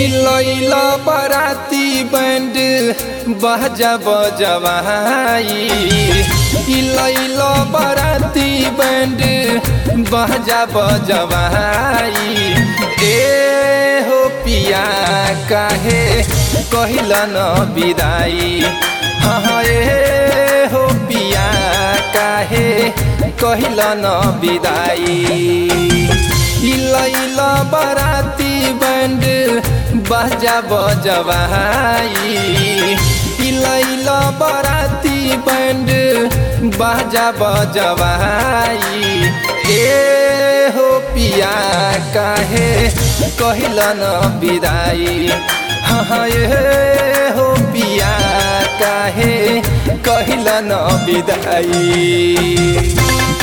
लैला बराती बैंड बजा बजवाई लैला बराती बैंड बजा बजवाई ए हो पिया काहे कहिला न विदाई हाँ ए हो पिया काहे कहिला न विदाई लैला बराती बैंड बजा बजवाई लैला बराती बैंड बजा बजवाई ए हो पिया काहे कहिला न विदाई हाँ ए हो पिया काहे कहिला न विदाई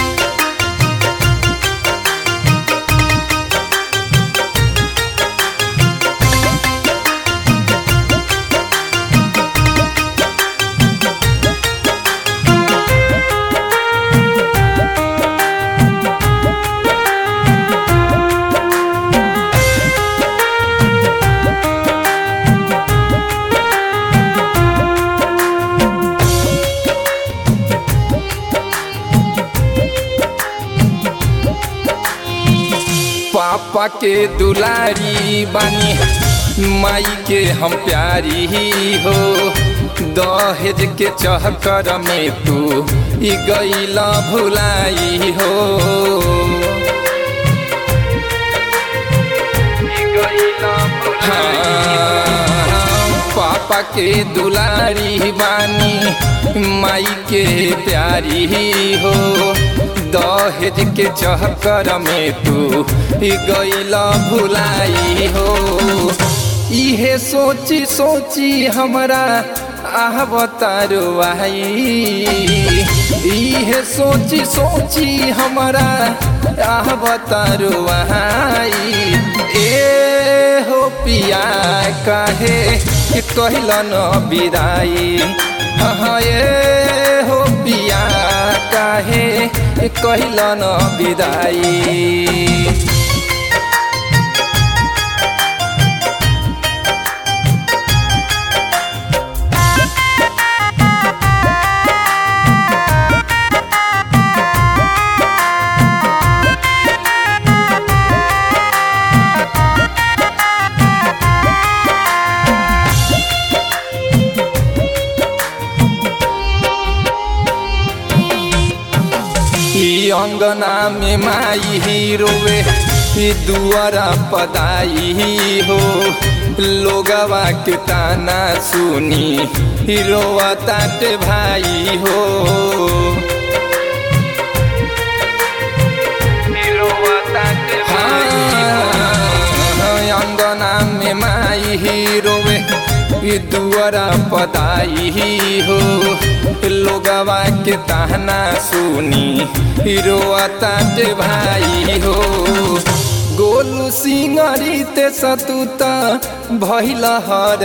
पापा के दुलारी बानी माई के हम प्यारी हो दहेज के चहकर में तू ई गईला भुलाई हो हाँ, पापा के दुलारी बानी माई के प्यारी हो दहेज के चहकर में तू गईला भुलाई हो इहे सोची सोची हमरा आह बतारो आई इहे सोची सोची हमरा आह बतारो आई ए हो पिया काहे कि कहला न विदाई हाँ ए हो पिया काहे कहला न विदाई अंगना में माई ही रोवे दुआरा पदाई हो लोगवा के ताना सुनी रोवा ताट भाई हो अंगना में माई ही रोवे दुआरा पदाई हो लोगवा के ताना सुनी हिरोआ ताट भाई हो गोलू सिंगरी ते सतुत भैल हर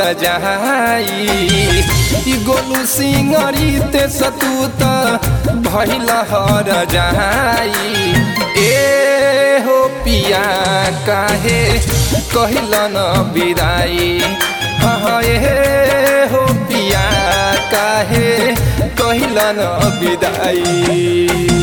जहाई गोलू सिंगरी ते सतुत भैल हर जहाई ए हो पिया काहे कहलन विदाई हाँ ए हो पिया काहे कहलन विदाई